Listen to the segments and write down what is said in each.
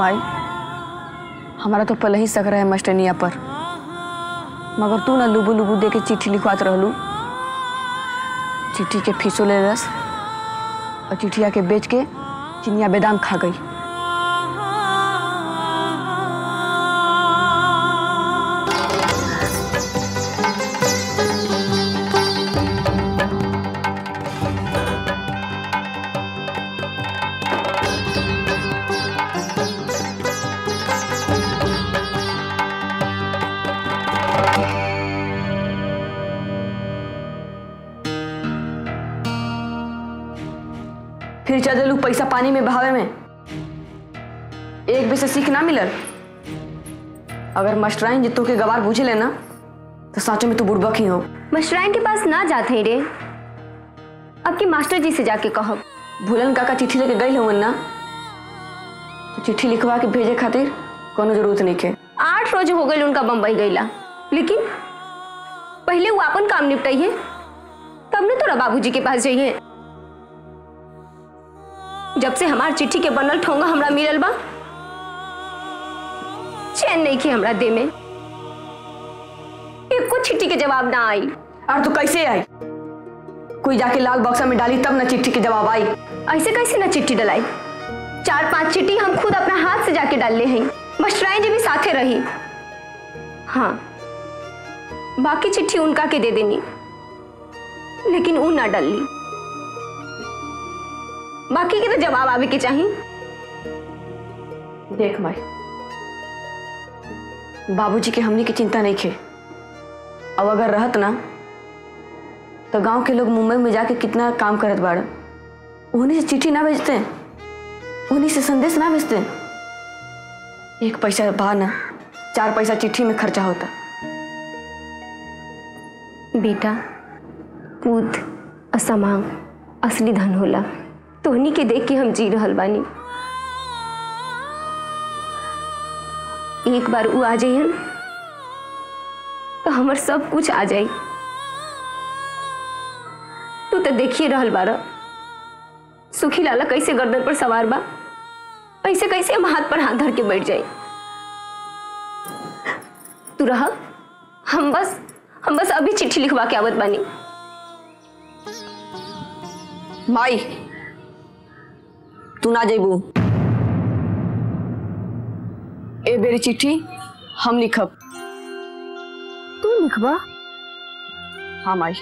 माई हमारा तो पहले ही शक रहा है मास्टरनिया पर मगर तू ना लुबू लुबू दे के चिट्ठी लिखवात रहलू चिट्ठी के फीसो ले रस और चिट्ठिया के बेच के चिनिया बेदाम खा गई फिर चल देलू पैसा पानी में बहावे में एक भी से सीख ना मिलल अगर मास्टराइन जितो के गवार बुझे लेना तो साँचो में तू बुड़बक ही हो मशराइन के पास ना जाते रे अब के मास्टर जी से जाके कहब भूलन काका चिट्ठी लेके गई हवन ना तो चिट्ठी लिखवा के भेजे खातिर कोनो जरूरत नहीं के आठ रोज हो गए उनका बम्बई गईला लेकिन पहले वो अपन काम निपटाइए तब न तोरा बाबूजी के पास जाइए जब से हमार चिट्ठी के बनल ठोंगा हमरा मिलल बा चैन नहीं की हमरा दे में एको चिट्ठी के जवाब ना आई और तू कैसे आई कोई जाके लाल बक्सा में डाली तब ना चिट्ठी के जवाब आई ऐसे कैसे ना चिट्ठी डलाई चार पांच चिट्ठी हम खुद अपना हाथ से जाके डालले हैं मस्टराइन जी भी साथे रही हाँ बाकी चिट्ठी उनका के दे देनी लेकिन ऊ ना डाली बाकी के तो जवाब आवे के चाहिए देख माई बाबूजी के हमनी की चिंता नहीं खे अब अगर रहत ना तो गांव के लोग मुंबई में जाके कितना काम करत बाड़ उन्हीं से चिट्ठी ना भेजते उन्हीं से संदेश ना भेजते एक पैसा बा ना चार पैसा चिट्ठी में खर्चा होता बेटा पूत असमांग असली धन होला तोहनी के देख के हम जी रहल बानी एक बार ऊ आ जाइहन तो हमर सब कुछ आ जाई तू तो देखिए रहल बारा सुखी लाला कैसे गर्दन पर सवार बा ऐसे कैसे हम हाथ पर हाथ धर के बैठ जाई तू रह हम बस हम बस अभी चिट्ठी लिखवा के आवत बानी माई तू ना जेबू ए बेरी चिट्ठी हम लिखब तू लिखवा हाँ माई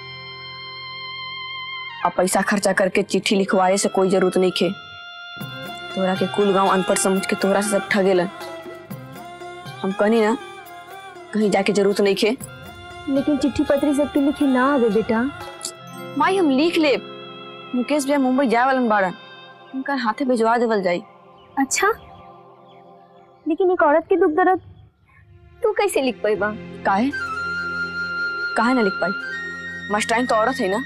अब पैसा खर्चा करके चिट्ठी लिखवाए से कोई जरूरत नहीं खे तोरा के कुल गांव अनपढ़ समझ के तोरा से सब ठगेलन हम कहनी ना कहीं जाके जरूरत नहीं खे लेकिन चिट्ठी पत्री सबके लिखे ना आवे बेटा माई हम लिख ले मुकेश भैया मुंबई जाए वालन बाड़न उनका हाथे भिजवा देवल जाई अच्छा लेकिन एक औरत के दुख दर्द तू कैसे लिख पाएगा काहे काहे ना लिख पाई मास्टराइन तो औरत है ना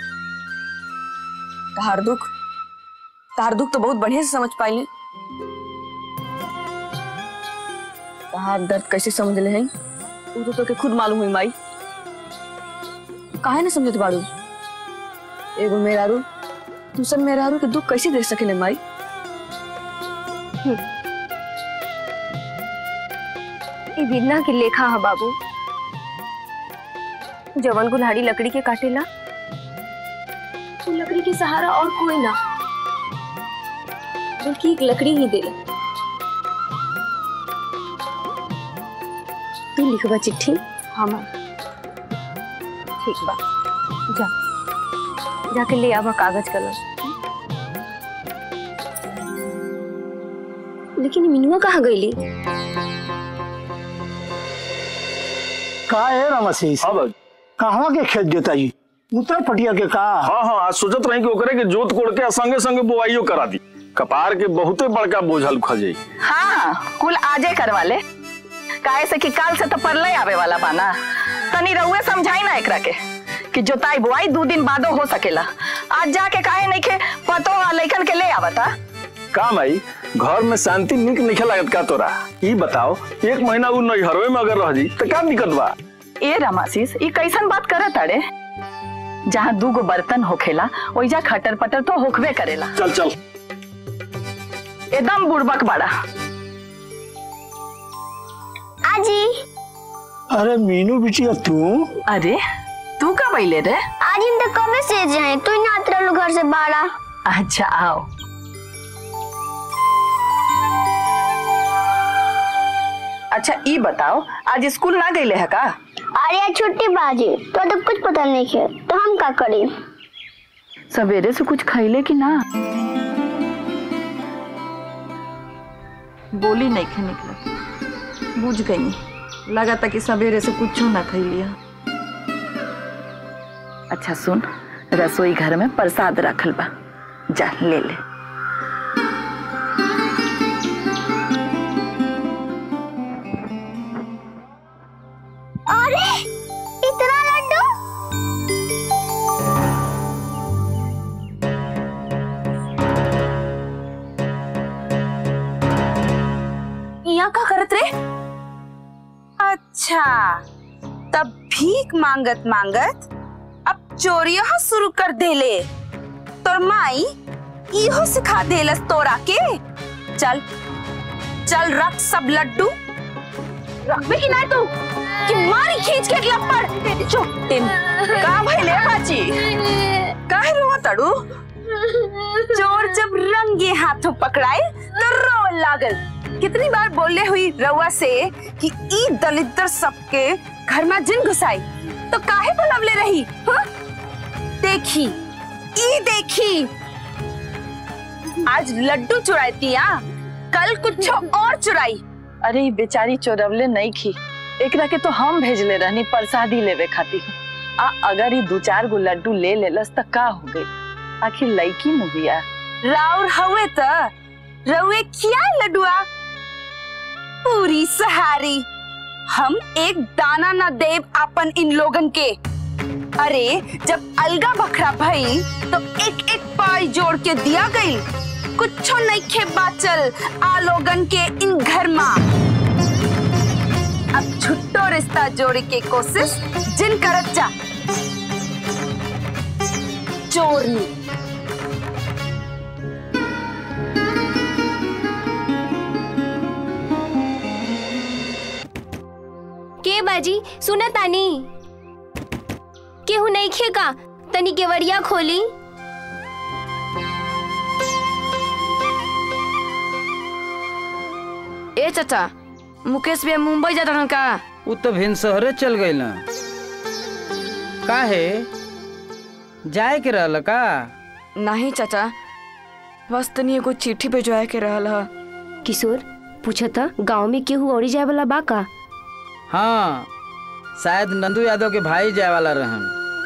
तहार दुख तहार दुख तो बहुत बढ़िया से समझ पाइले तहार दर्द कैसे समझ ले हैं वो तो तोके खुद मालूम हुई माई काहे ना समझत बाड़ू एगो मेहरारू दूसर मेहरारू के दुख कैसे देख सकेले माई ये बिरना के लेखा है बाबू जवन गुल्हाड़ी लकड़ी के काटेला वो लकड़ी के सहारा और कोई ना बल्कि एक लकड़ी ही देला तू लिखवा चिट्ठी हाँ माई ठीक बा जा जाके ले आवा कागज कलम लेकिन मिनुआ कहाँ गईली का है रमशीष हाँ भाई कहवा के खेत जोताई उत्तर पटिया के का हाँ हाँ आज सोचत रही कि ओकरे के जोत कोड़ के संगे संगे बुआइयो करा दी कपार के बहुते बड़का बोझल खजे हाँ कुल आजे करवा ले काहे से कि काल से तो परले आवे वाला बाना तनी रउए समझाई ना एकरा के कि जोताई बुआई दो दिन बादो हो सकेला आज जाके काहे नहीं के पतो आ लइकन के ले आवता काम आई घर में शांति निक नहीं लागत का तोरा ई बताओ एक महीना उ नैहरवे में अगर रह जी तो का दिक्कत बा ए रमाशीष ई कैसन बात करत अड़े जहाँ दूगो बर्तन होखेला ओइजा खटर पटर तो होखबे करेला चल चल एकदम बुड़बक बड़ा आजी अरे मीनू बिटिया तू अरे तू कब अले रे आज हम तो कब से जाए तू ना आत रहलो घर से बाहर अच्छा आओ अच्छा ई बताओ आज स्कूल ना गईले है का अरे आज छुट्टी बाजी तो तो कुछ पता नहीं है तो हम का करी सवेरे से कुछ खैले कि ना बोली नहीं खे निकला बुझ गई लगा था कि सवेरे से कुछ ना खैलिया अच्छा सुन रसोई घर में प्रसाद रखल बा जा ले ले अरे इतना लड्डू यहाँ का करत रे अच्छा तब भीख मांगत मांगत अब चोरिया शुरू कर देले तोर माई इहो सिखा देलस तोरा के चल चल रख सब लड्डू रखबे कि नहीं तू कि मारी खींच के अगला पर चोटिन का भइले बाची काहे रोवा तड़ू चोर जब रंगे हाथों पकड़ाए तो रो लागल कितनी बार बोले हुई रउआ से कि ई दलितर सबके घर में जिन घुसाई तो काहे बुलवले रही हाँ? देखी ई देखी आज लड्डू चुराती आ कल कुछ और चुराई अरे ई बेचारी चोरवले नहीं खी एकरा के तो हम भेजले रहनी प्रसादी लेवे खातिर आ अगर ई दू चार गो लड्डू ले लेलस त का हो गई आखिर लड़की मुहिया राउर हवे त रउए खिया लड्डुआ पूरी सहारी हम एक दाना न देव अपन इन लोगन के अरे जब अलगा बखरा भई तो एक एक पाई जोड़ के दिया गई कुछो नहीं खे बाचल आ लोगन के इन घर मा अब छुट्टो रिश्ता जोड़े के कोशिश जिन करत जा चोरनी के बाजी सुना तानी केहू नहीं खे का तनी केवड़िया खोली ए चाचा मुकेश भी मुंबई जाता रहन का उ तो भिन शहरे चल गई ना काहे जाए के रहल का नहीं चाचा बस तनी एगो चिट्ठी भिजवाए के रहल ह किशोर पूछा था गाँव में केहू औरी जाए वाला बा का हाँ शायद नंदू यादव के भाई जाए वाला रहन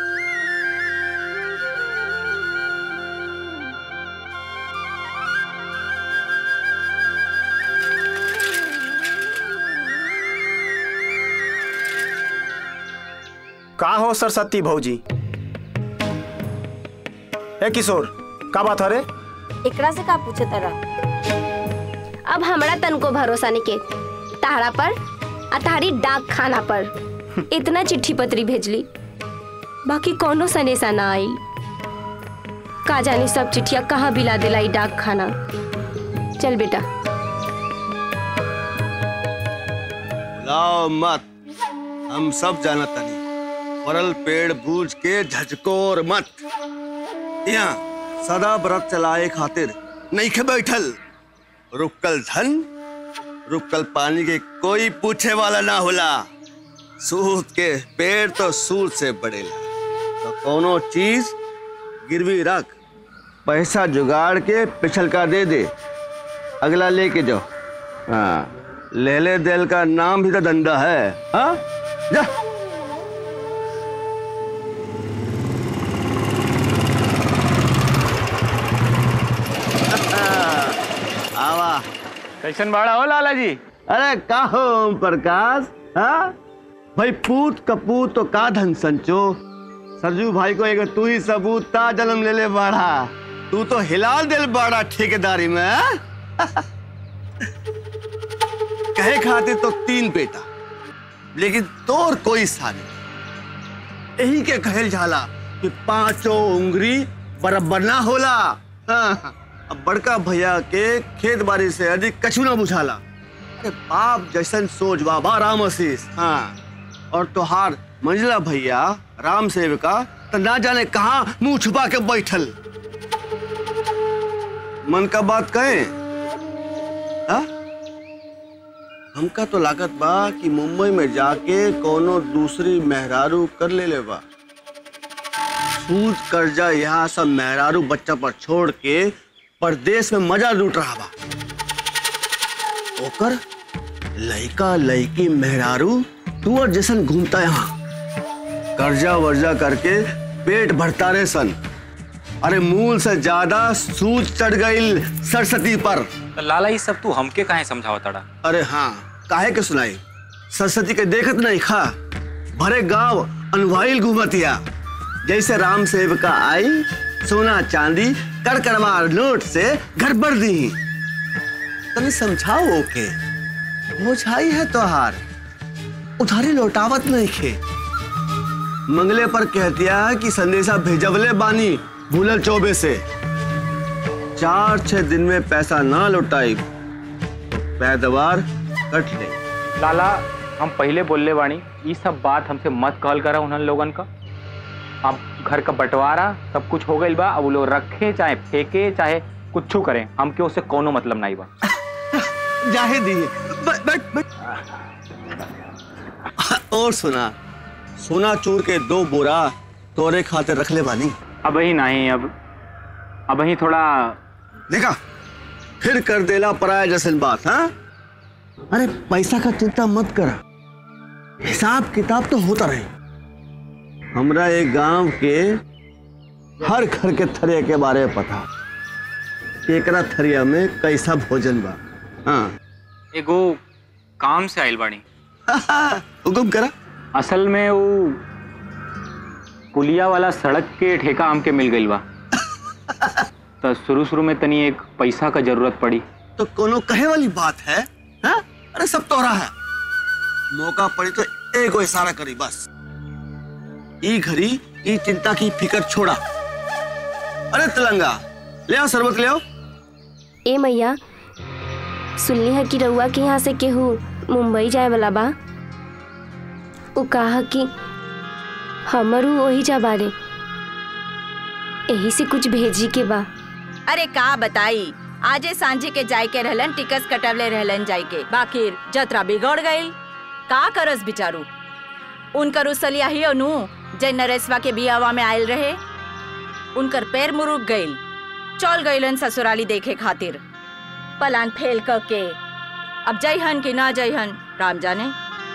का हो सरस्वती भौजी ए किशोर का बात है रे एकरा से का पूछे तारा अब हमरा तनको भरोसा नहीं के तारा पर आ तारी डाक खाना पर इतना चिट्ठी पत्री भेजली बाकी कोनो सनेसा ना आई का जाने सब चिट्ठिया कहाँ बिला दिला ई डाक खाना चल बेटा लाओ मत हम सब जानत तनी परल पेड़ बूझ के झचकोर मत यहाँ सदा व्रत चलाए खातिर नहीं खे बैठल रुकल धन रुकल पानी के कोई पूछे वाला ना होला सूत के पेड़ तो सूत से बढ़ेला तो कोनो चीज गिरवी रख पैसा जुगाड़ के पिछल का दे दे अगला लेके जाओ हाँ लेले देल का नाम भी तो धंधा है हाँ जा आवा कैसन बाड़ा हो लाला जी अरे का हो ओम प्रकाश हाँ भाई पूत कपूत तो का धन संचो सरजू भाई को एक तू ही सबूत ता जन्म ले ले बाड़ा तू तो हिला दिल बाड़ा ठेकेदारी में हाँ? कहे खातिर तो तीन बेटा लेकिन तोर कोई सानी यही के कहल जाला कि पांचों उंगली बराबर ना होला हाँ, अब बड़का भैया के खेत बाड़ी से अधिक कछु ना बुझाला अरे बाप जैसन सोच बाबा राम आशीष हाँ और तोहार मंजिला भैया राम सेवका तो ना जाने कहाँ मुंह छुपा के बैठल मन का बात कहे हाँ? हमका तो लागत बा कि मुंबई में जाके कोनो दूसरी मेहरारू कर ले ले बा सूद कर्जा यहाँ सब मेहरारू बच्चा पर छोड़ के परदेश में मजा लूट रहा बा ओकर लइका लइकी मेहरारू टूर जैसन घूमता यहाँ कर्जा वर्जा करके पेट भरता रे सन अरे मूल से ज्यादा सूद चढ़ गई सरस्वती पर तो लाला ये सब तू हमके काहे समझावा तड़ा अरे हाँ काहे के सुनाई सरस्वती के देखत नहीं खा भरे गांव अनवाइल घूमतिया जैसे राम सेवका आई सोना चांदी कड़कड़वार नोट से घर भर दी तनी समझाओ ओके बोझाई है तोहार उधारी लौटावत नहीं खे मंगले पर कहतिया कि संदेशा भेजवले बानी भूलल चौबे से चार छह दिन में पैसा ना लौटाई तो पैदवार कट ले लाला हम पहले बोलले बानी ये सब बात हमसे मत कहल करा उन्हन लोगन का अब घर का बंटवारा सब कुछ हो गई बा अब वो लोग रखे चाहे फेंके चाहे कुछ करें हमके उससे कोनो मतलब नहीं बा जाहे दिए बैठ बैठ बैठ और सुना सोना चोर के दो बोरा तोरे खातिर रख ले बानी अब ही नहीं अब अब ही थोड़ा देखा फिर कर देला पराया जैसन बात हाँ अरे पैसा का चिंता मत करा हिसाब किताब तो होता रहे हमरा एक गांव के हर घर के थरिया के बारे में पता एकरा थरिया में कैसा भोजन बा हाँ एगो काम से आइल बानी हुकुम करा असल में वो पुलिया वाला सड़क के ठेका हमके मिल गई बा तो शुरू शुरू में तनी एक पैसा का जरूरत पड़ी तो कोनो कहे वाली बात है हाँ? अरे सब तोरा है मौका पड़ी तो एक को इशारा करी बस ई घड़ी ई चिंता की फिकर छोड़ा अरे तिलंगा ले आओ शरबत ले आओ ए मैया सुनली है कि रउआ के यहाँ से केहू मुंबई जाए वाला बा उ कहा कि हमरू वही जा बारे यही से कुछ भेजी के बा अरे का बताई आजे सांझे के जाय के रहलन टिकस कटवले रहलन जाय के बाकी जतरा बिगड़ गई का करस बिचारू उनकर उसलिया ही अनु जय नरेशवा के बियावा में आयल रहे उनकर पैर मुरुक गईल चल गईलन ससुराली देखे खातिर पलान फेल क के अब जयहन कि ना जयहन राम जाने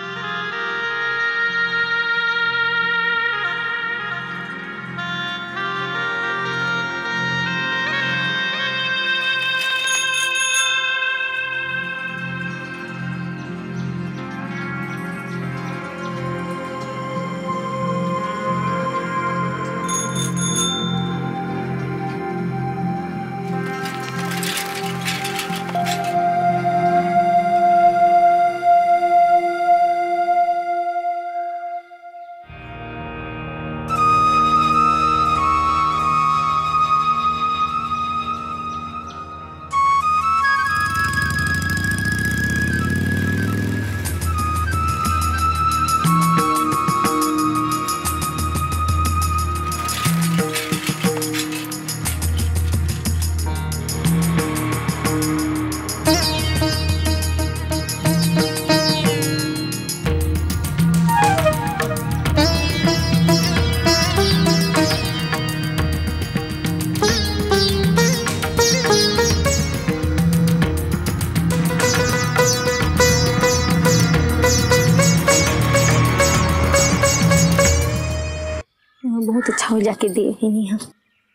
बहुत अच्छा हो जाके दे ही नहीं हम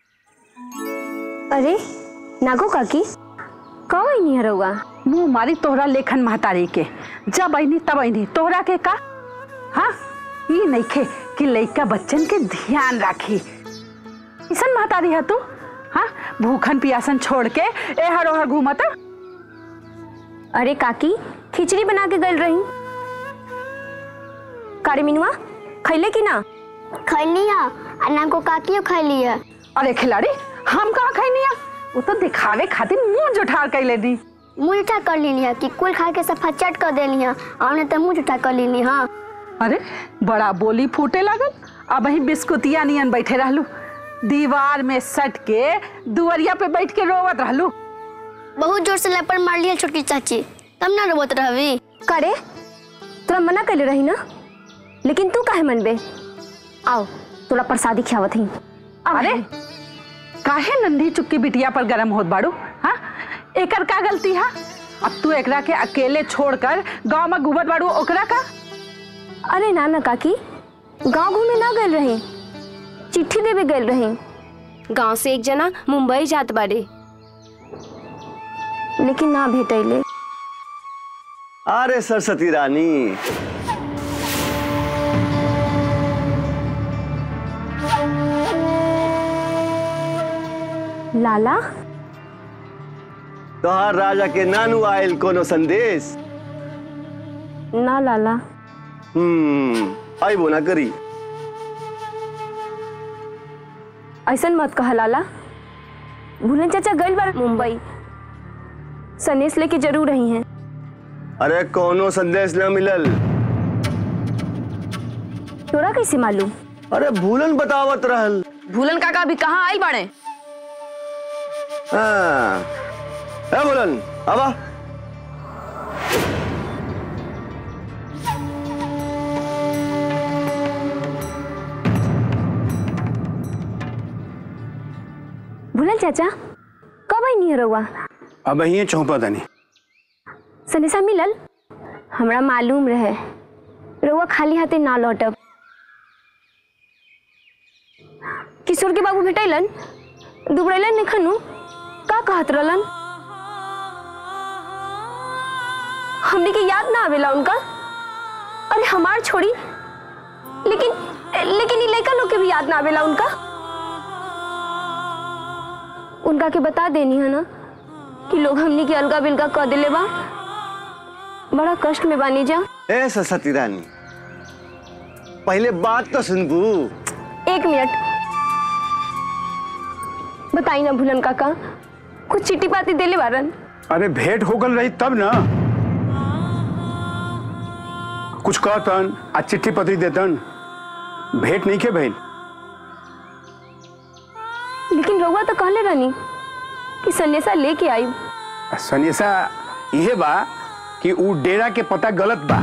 अरे नागो काकी कब आई नहीं रउआ मुंह मारी तोहरा लेखन महतारी के जब अनी तब अनी तोहरा के का हाँ ये नइखे कि लइका बच्चन के ध्यान राखी ऐसन महतारी है तू हाँ भूखन पियासन छोड़ के एहर ओहर घूमत अरे काकी खिचड़ी बना के गल रही कारे मिनुआ खैले कि ना खैली है अन्ना को काकियो खैली है अरे खिलाड़ी हम कहाँ खैनी है वो तो दिखावे खातिर मुंह जुठार कैले दी मुंह उठा कर ली है कि कुल खा के सफा चट कर देली है और ने तो मुंह उठा कर ली हाँ अरे बड़ा बोली फूटे लागल अब ही बिस्कुटिया नियन बैठे रहलू दीवार में सट के दुवरिया पे बैठ के रोवत रहलू बहुत जोर से लपड़ मार लिया छोटकी चाची तब ना रोबत रहवी करे तोरा मना कर रही ना लेकिन तू काहे मनबे आओ तोरा प्रसादी खियावत ही अरे काहे नंदी चुपकी बिटिया पर गरम होत बाड़ू हाँ एकर का गलती है अब तू एकरा के अकेले छोड़कर गांव में घूमत बाड़ू ओकरा का अरे ना ना काकी गांव घूमे ना गए रहे चिट्ठी देवे गए रहे गांव से एक जना मुंबई जात बाड़े लेकिन ना भेटैले अरे सरस्वती रानी लाला तोहार राजा के नानू आयल कोनो संदेश ना लाला हम्म आइबो ना करी ऐसन मत कहा लाला भूलन चाचा गइल बार मुंबई सनेस लेके जरूर रही हैं अरे कोनो संदेश न मिलल तोरा कैसे मालूम अरे भूलन बतावत रहल भूलन काका अभी कहाँ आयल बाड़े हाँ ए भूलन आवा भूलन चाचा कब आई नहीं रहुआ अब यही चौपा तनी सनेसा मिलल हमरा मालूम रहे रहुआ खाली हाथे ना लौटब किशोर के बाबू भेटैलन दुबरैलन नहीं खनू का कहत रहलन हमने के याद ना आवेला उनका अरे हमार छोड़ी लेकिन लेकिन ये लड़का लोग के भी याद ना आवेला उनका उनका के बता देनी है ना कि लोग हमनी के अलगा बिलगा कह दिले बा बड़ा कष्ट में बानी जा ए सरस्वती रानी पहले बात तो सुनबू एक मिनट बताई ना भूलन काका कुछ चिट्ठी पाती देले बारन अरे भेंट हो गल रही तब ना कुछ कहतन आ चिट्ठी पत्री देतन भेंट नहीं के भइल लेकिन रउआ तो कहले रहनी कि सन्नेसा लेके आई सनेसा इहे बा कि ऊ डेरा के पता गलत बा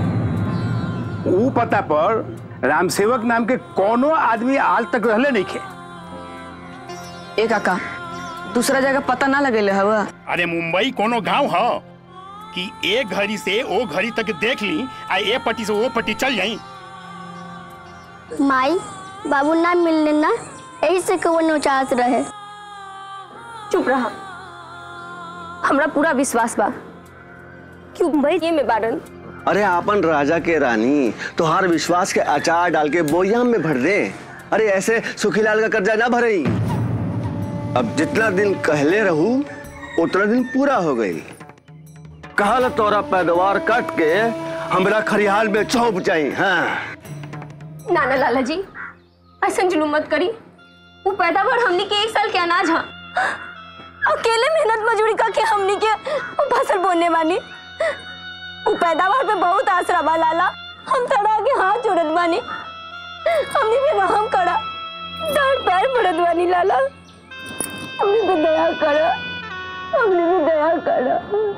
ऊ पता पर रामसेवक नाम के कोनो आदमी आज तक रहले नहीं खे ए काका दूसरा जगह पता ना लगेले हवा अरे मुंबई कोनो गांव ह कि एक घड़ी से ओ घड़ी तक देख ली आ ए पट्टी से वो पट्टी चल जाई माई बाबू ना मिलने ना यही से कहो नौचास रहे चुप रहा हमरा पूरा विश्वास बा कि मुंबई ये में बारन अरे आपन राजा के रानी तोहार विश्वास के अचार डाल के बोयाम में भर दे अरे ऐसे सुखीलाल का कर्जा ना भरई अब जितना दिन कहले रहू उतना दिन पूरा हो गई कहल तोरा पैदावार कट के हमरा खरिहाल में चौप जाई हाँ ना ना लाला जी ऐसा जुलूम मत करी वो पैदावार हमनी के एक साल के अनाज हा अकेले मेहनत मजदूरी करके हमनी के वो फसल बोने वानी वो पैदावार पे बहुत आसरा बा लाला हम थोड़ा आगे हाथ जोड़त बानी हमनी पे रहम करा डांट पैर पड़त बानी लाला हमनी पे दया करा हमनी पे दया करा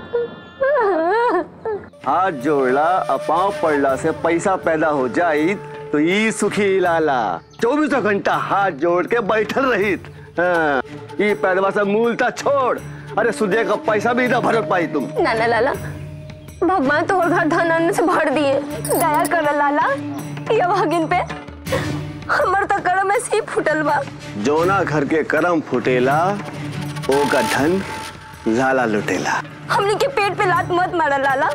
हाथ जोड़ला अपाव पड़ला से पैसा पैदा हो जाई तो ई सुखी लाला चौबीसों घंटा हाथ जोड़ के बैठल रहित हाँ, ई पैदवा से मूलता छोड़ अरे सुदे का पैसा भी ना भर पाई तुम ना ना लाला भगवान तो और घर धन अन्न से भर दिए दया कर लाला ये भागिन पे हमर तो करम ऐसे ही फुटल बा जोना घर के करम फुटेला ओ का धन लाला लुटेला हमनी के पेट पे लात मत मारा लाला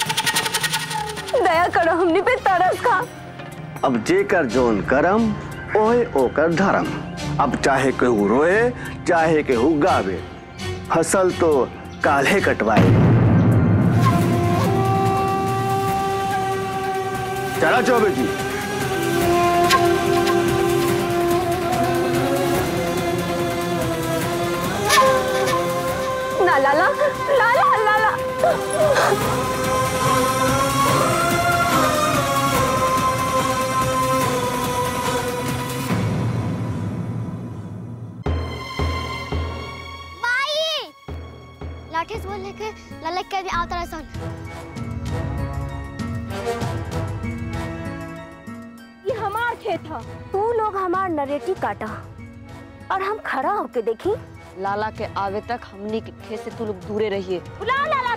दया करो हमनी पे तरस खा अब जेकर जोन करम ओहे ओकर धर्म अब चाहे केहू रोए चाहे केहू गावे फसल तो काल्हे कटवाए चला चौबे जी हाँ लाला लाला लाला माई लाठी से बोल लेके ललक के भी आवता सन ये हमार खेत है तू लोग हमार नरेटी काटा और हम खड़ा होके देखी लाला के आवे तक हमनी के खेत से तू लोग दूरे रहिए बुला लाला